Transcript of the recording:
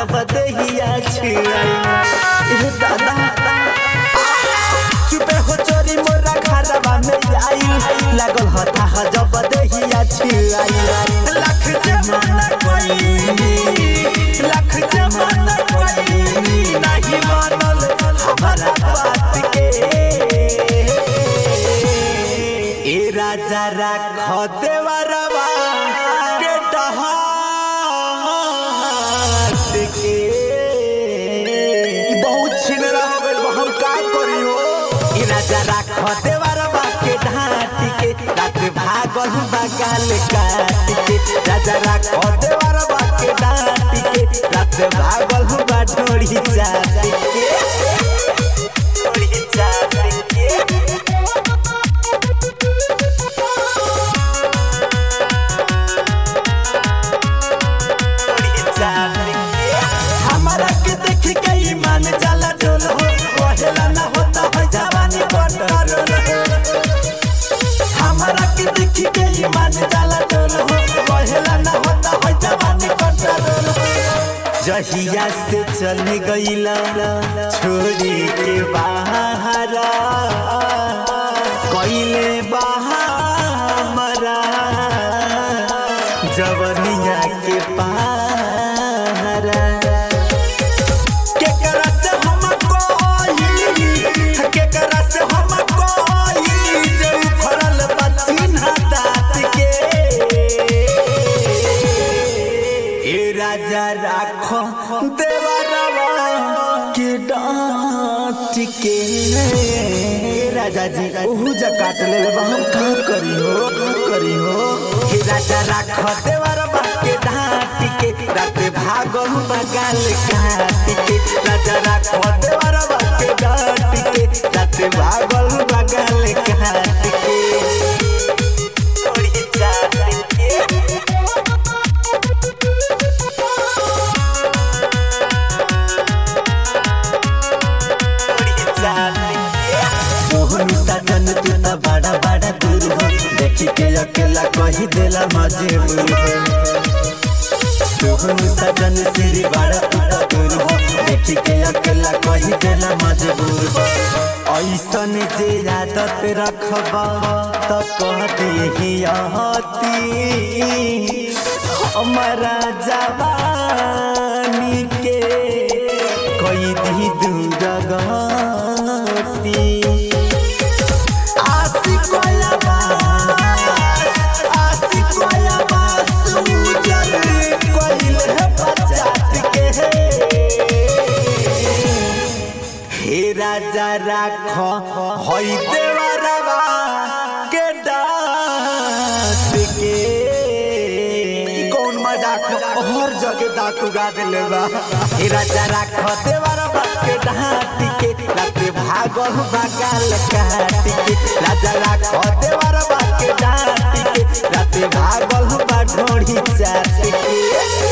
जब दहिया छिड़ाई ए दादा चुपे हो चोरी मोरा घरवा में आई लागल हता ह जब दहिया छिड़ाई लाख जमाना कोई लाख जमाना कोई नहीं मानल हमारा बात के ए राजा राख देवरवा के डहात के ई बहुत छिनरा हो गइल बा, हम का करी हो ई राजा राख देवरवा के ढाट के रात भागल बगाल काट के राजा राख देवरवा के ढाट के रात भागल बा ढोड़ी चाट के ढोड़ी चाट के हमारा के देख के ईमान जाला डोल हो कहेला ना होता है जवानी बटरल हमारा के देख के ईमान जाला डोल हो कहेला ना होता है जवानी बटरल जहिया से चल गईला छोड़ी के बाहर कइले बाहर जवनिया के पारा केकरा से हम कोई केकरा से हम कोई जे उखड़ल बचिन हाथ के ए राजा राखो देवरवा के डांट के ए राजा जी ओहू जा काट ले बा हम का करी हो का करी हो हे राजा राखो देवरवा के डांट के रात भागल बगाल काट के राजा राखो देवरवा के डांट के रात भागल बगाल काट के थोड़ी चाट के सोहनी सजन तू त बड़ा बड़ा दूर हो देखी के अकेला कही देला मजबूर हो सोहनी सजन सिरी बड़ा तू त दूर हो देखी के अकेला कही देला मजबूर हो ऐसन जे आदत रखबा त कह देही ahati हमारा जवानी के कोई दी दूर गती आशिक वाला बास आशिक वाला बास उजल कोइल है पचात के हे राजा राखो होई देवरवा के डांट के ई कौन मजाक हर जगह दांत उगा देले बा हे राजा राखो देवरवा के डांट के राते भागल बगाल काट के राजा राखो देवरवा के डांट के राते भागल बा ढोड़ी चाट के